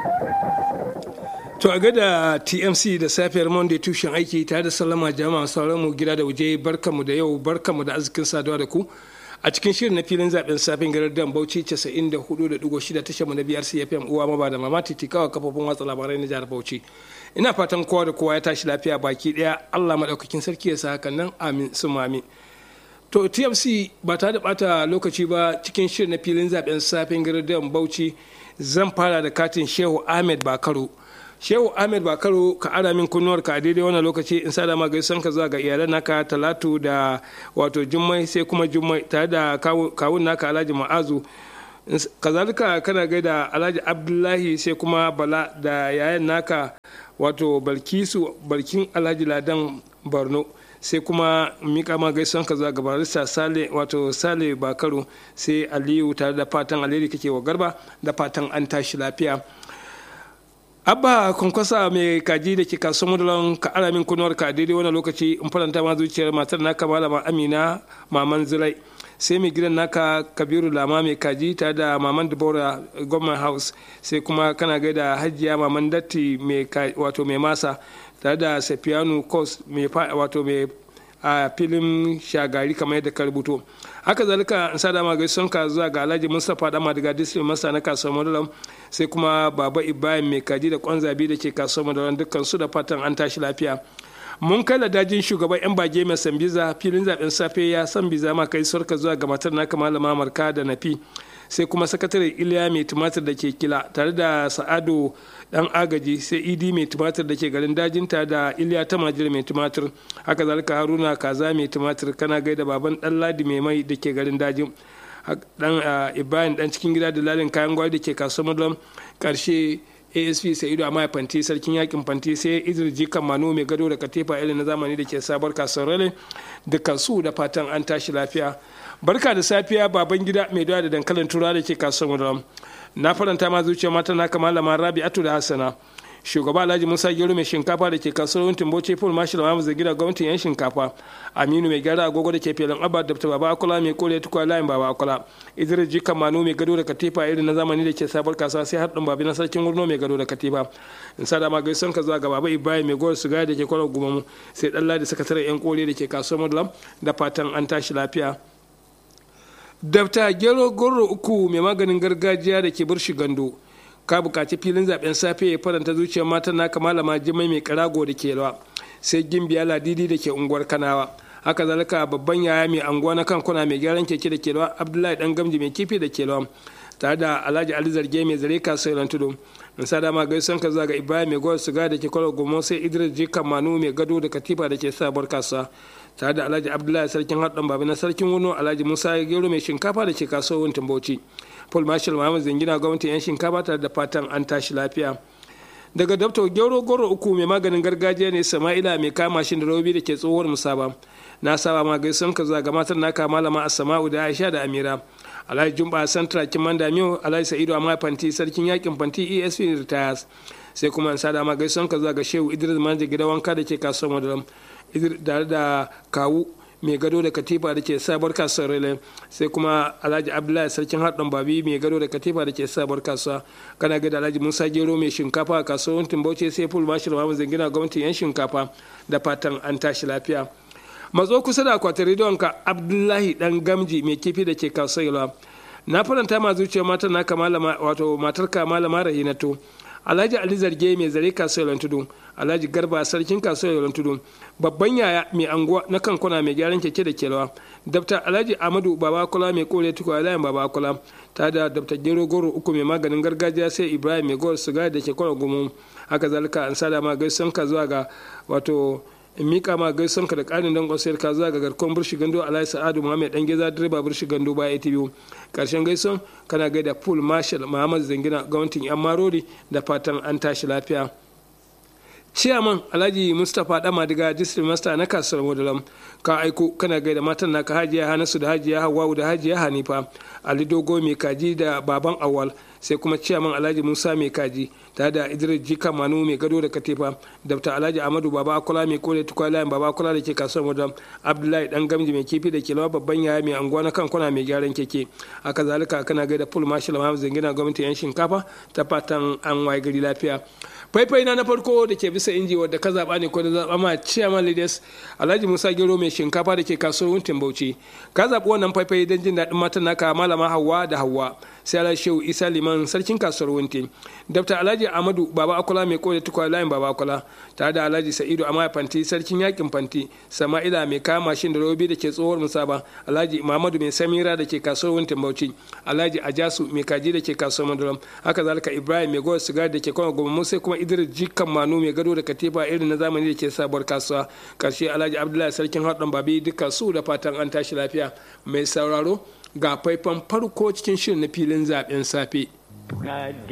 To a gada TMC da safiyar Monday tushen aiki tare da sallama jama'a sauran mu gida da waje barkamu da yau barkamu da arzikin saduwa da ku a cikin shirin na filin zaben safin garar dan Bauchi 94.6 tashar mu na biyar CFM uwa maba da mama titikawa kafofin watsa labarai na jihar Bauchi. Ina fatan kowa da kowa ya tashi lafiya baki daya Allah madaukakin sarki ya sa hakan nan amin sun amin. To TMC ba ta da bata lokaci ba cikin shirin na filin zaben safin garar dan Bauchi zan fara da katin Shehu Ahmed Bakaro. shehu ahmed bakaro ka ara min kunnuwar ka a daidai wannan lokaci in sada ma gaisan ka zuwa ga iyalan naka talatu da wato jummai sai kuma jummai tare da kawun naka alhaji ma'azu kazalika kana gaida alhaji abdullahi sai kuma bala da yayan naka wato balkisu balkin alhaji ladan borno sai kuma mika ma gaisan ka zuwa ga barista sale wato sale bakaro sai aliyu tare da fatan alheri kake wa garba da fatan an tashi lafiya abba kwankwasa mai kaji da ke kasuwar madalan ka ara min kunuwar ka daidai wani lokaci in faranta ma zuciyar matar naka malama amina maman zirai sai mai gidan naka kabiru lama mai kaji tare da maman dubora government house sai kuma kana gaida hajiya maman datti wato mai masa tare da safiyanu kos wato mai a filin shagari kamar yadda ka rubuto haka zalika in sa dama gaison ka zuwa ga alhaji mustapha dama daga district masa na kasuwar madalam sai kuma baba ibrahim mai kaji da kwanzabi da ke kasuwar madalam dukkan su da fatan an tashi lafiya mun kai dajin shugaban yan bage mai sambiza filin zaben safe ya san biza ma kai sarka zuwa ga matar naka malama marka da nafi sai kuma sakatare iliya mai tumatir da ke kila tare da sa'ado dan agaji sai idi mai tumatir da ke garin dajinta da iliya ta majira mai tumatir haka zalika haruna kaza mai tumatir kana gaida baban dan ladi mai mai da ke garin dajin dan ibrahim dan cikin gida da lalin kayan gwari da ke kasuwar madlam karshe asp sa'idu a fanti sarkin yakin fanti sai idris jikan manu mai gado da katifa irin na zamani da ke sabar kasuwar rale dukkan su da fatan an tashi lafiya barka da safiya baban gida mai dawa da dankalin tura da ke kasuwar madlam na faranta ma zuciya mata na malama rabi'atu da hassana shugaba alhaji musa gero mai shinkafa da ke kasuwar wuntin bauchi full marshal mamu gida gwamnatin yan shinkafa aminu mai gyara agogo da ke filin abba da baba akula mai kore tukwa layin baba akula idris jika manu mai gado da katifa irin na zamani da ke sabar kasuwa sai haɗin babi na sarkin wurno mai gado da katifa in sa dama gaison ka zuwa ga baba ibrahim mai gowar sigari da ke kwarar gumamu sai ɗan ladi sakataren yan kore da ke kasuwar madulam da fatan an tashi lafiya dabta gero goro uku mai maganin gargajiya da ke burshi gando ka bukaci filin zaben safe ya faranta zuciyar matan naka malama jimai mai karago da ke rawa sai gimbiya ladidi da ke unguwar kanawa haka zalika babban yaya mai anguwa na kankuna mai gyaran keke da ke rawa abdullahi dan gamji mai kifi da ke rawa tare da alhaji ali zarge mai zare kasuwar tudu in sa dama gaison ka zaga ibrahim mai gwar suga da ke kwallo gomo sai idris jikan manu mai gado da katifa da ke sabuwar kasuwa tare da alhaji abdullahi sarkin haɗin babu na sarkin wano alhaji musa gero mai shinkafa da ke kasuwar wuntin bauchi paul marshal muhammad zingina gwamnatin yan shinkafa tare da fatan an tashi lafiya daga dabta gero goro uku mai maganin gargajiya ne sama'ila mai kama shi da robi da ke tsohuwar musaba na saba ma gaison ka zaga matar naka malama asama'u da aisha da amira alhaji jumba santra kiman damiyo alhaji sa'idu amma fanti sarkin yakin fanti esp retires sai kuma in sada ma gaison ka zaga shehu idris manja gida wanka da ke kasuwar madalam tare da kawu mai gado da katifa da ke sabar kasuwar rele sai kuma alhaji abdullahi sarkin haɗin babi mai gado da katifa da ke sabar kasuwa kana gada alhaji musa gero mai shinkafa a kasuwar bauchi sai ful mashi da mamu zangina gwamnatin yan shinkafa da fatan an tashi lafiya matso kusa da akwatin rediyonka abdullahi dan gamji mai kifi da ke kasuwar na faranta ma zuciyar matar naka malama wato matarka malama rahinatu alhaji ali zarge mai zare kasuwar tudu alhaji garba sarkin kasuwar tudu babban yaya mai anguwa na kankuna mai gyaran keke da kelawa dabta alhaji amadu babakula mai kore tukwa layin babakula ta da dabta gero goro uku mai maganin gargajiya sai ibrahim mai gowar sigari da ke kwana gumu haka zalika an sada ma gaisan ka zuwa ga wato in mika ma gaison ka da karin dangon sayar ka zuwa ga garkon burshi gando alhaji sa'adu muhammed dan geza direba burshi gando ba atv karshen gaison kana gaida pool marshal muhammad zangina gwamnatin yan marori da fatan an tashi lafiya ciyaman alhaji mustapha dama daga district master na kasuwar modalam ka aiko kana gaida matan naka hajiya hanasu da hajiya hawawu da hajiya hanifa ali dogo mai kaji da baban awal sai kuma ciyaman alhaji musa mai kaji tare da idris jika manu mai gado da katifa dr alhaji amadu baba akula mai kore tukwalayan baba akula da ke kasuwar modalam abdullahi dan gamji mai kifi da ke lawa babban yaya mai anguwa na kan kwana mai gyaran keke haka zalika kana gaida full marshal mahamud zangina gwamnati yan shinkafa ta fatan an waye gari lafiya faifai na na farko da ke bisa inji wadda ka zaɓa ne ko da zaɓa ma chairman leaders alhaji musa gero mai shinkafa da ke kasuwar wuntin bauchi ka zaɓi wannan faifai don jin daɗin matan naka malama hawa da hawa sai alhaji shehu isa liman sarkin kasuwar wuntin dr alhaji amadu baba akola mai kore tukwa layin baba akola tare da alhaji sa'idu amaya fanti sarkin yakin fanti sama'ila mai kama mashin da robi da ke tsohuwar musaba alhaji mamadu mai samira da ke kasuwar wuntin bauchi alhaji ajasu mai kaji da ke kasuwar maduram haka zalika ibrahim mai gowar sigari da ke kwana goma sai kuma idris jikan manu mai gado da katifa irin na zamani da ke sabuwar kasuwa karshe alhaji abdullahi sarkin haɗin babi duka su da fatan an tashi lafiya mai sauraro ga faifan farko cikin shirin na filin zaben safe